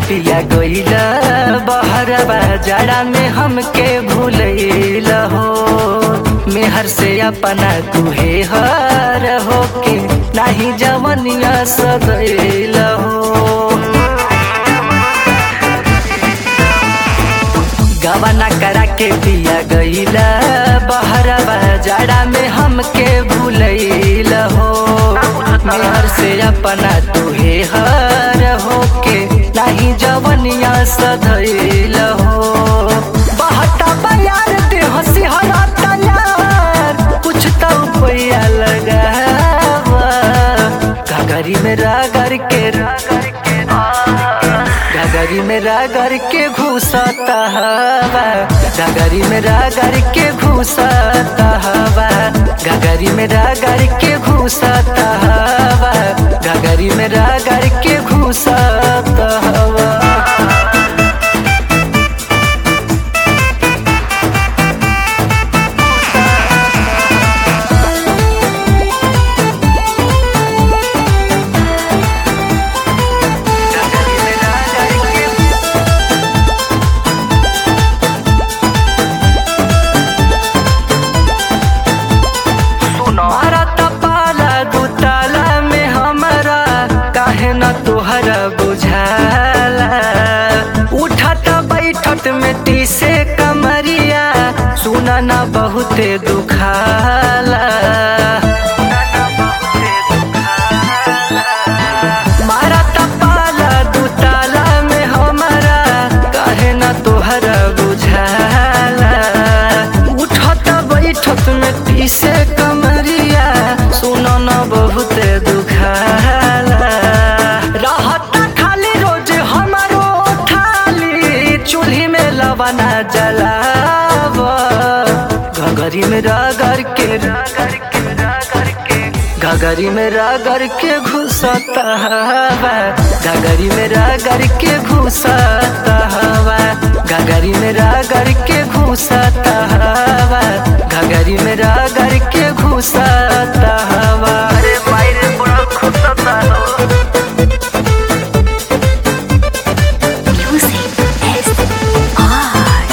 पिया गईला बहरवा जाड़ा में हमके भूलैल हो मेहर से अपना तुहे हर हो के नाही जवनिया सदैल हो गवाना करा के पिया गईला बहरवा जाड़ा में हमके भूलैल हो मेहर से अपना तुहे हर हो के नाही जवनिया सधैल हो बहता बयार दे हंसी हराता यार कुछ तो पैया लगावा घगरी में रागर के गगरी में रागर के घुसता हवा गगरी में रागर के घुसता हवा गगरी में रागर के घुसता हवा गगरी में रागर के घुसता हवा मारा तपाला दुताला में हमारा काहे न तोहरा बुझाला उठत बैठत में तीसे कमरिया सुना न बहुते दुखाला मारा तपाला दुताला में हमारा काहे न तोहरा बुझाला उठत बैठत में पीसे कमरिया सुनो न बहुत दुखाला रहत खाली रोज हमारो थाली चूल्ही में लबना जलाव घगरी में रगड़ के रगड़ के रगड़ के घगरी में रगड़ के घुसता हवा घगरी में रगड़ के घुसता हवा घगरी में रगड़ के घुसता हवा घगरी में रगड़ के घुसता हवा अरे भाई रे बड़ा घुसता हो Music is art.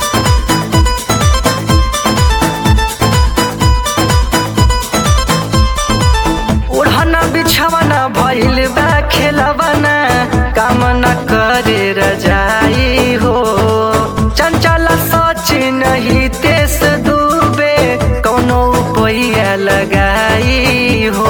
ओढ़ना बिछवना भइल बा खेलवना काम न करे रजाई हो चंचल सचिन ही तेस डूबे कौनो पैया लगाई हो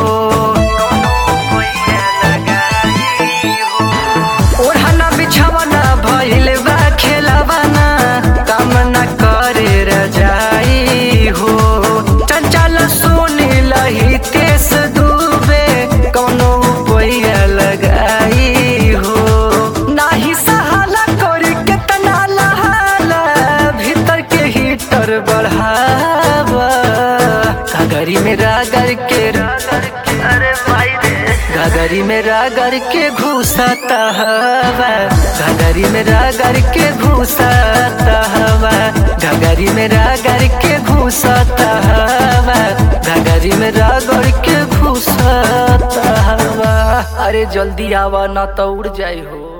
ओढ़ना बिछवना भइल बा खेलवना काम न करे रजाई हो चंचल सुनी लही तेस डूबे कौनो पैया लगाई हो नाही सहाला करी केतना लहाला भीतर के हीटर बढ़ावा घगरी में रागर के रागर के अरे भाई रे घगरी में रागर के घुसता हवा घगरी में रागर के घुसता हवा घगरी में रागर के घुसता हवा घगरी में रागर के घुसता हवा अरे जल्दी आवा ना तो उड़ जाई हो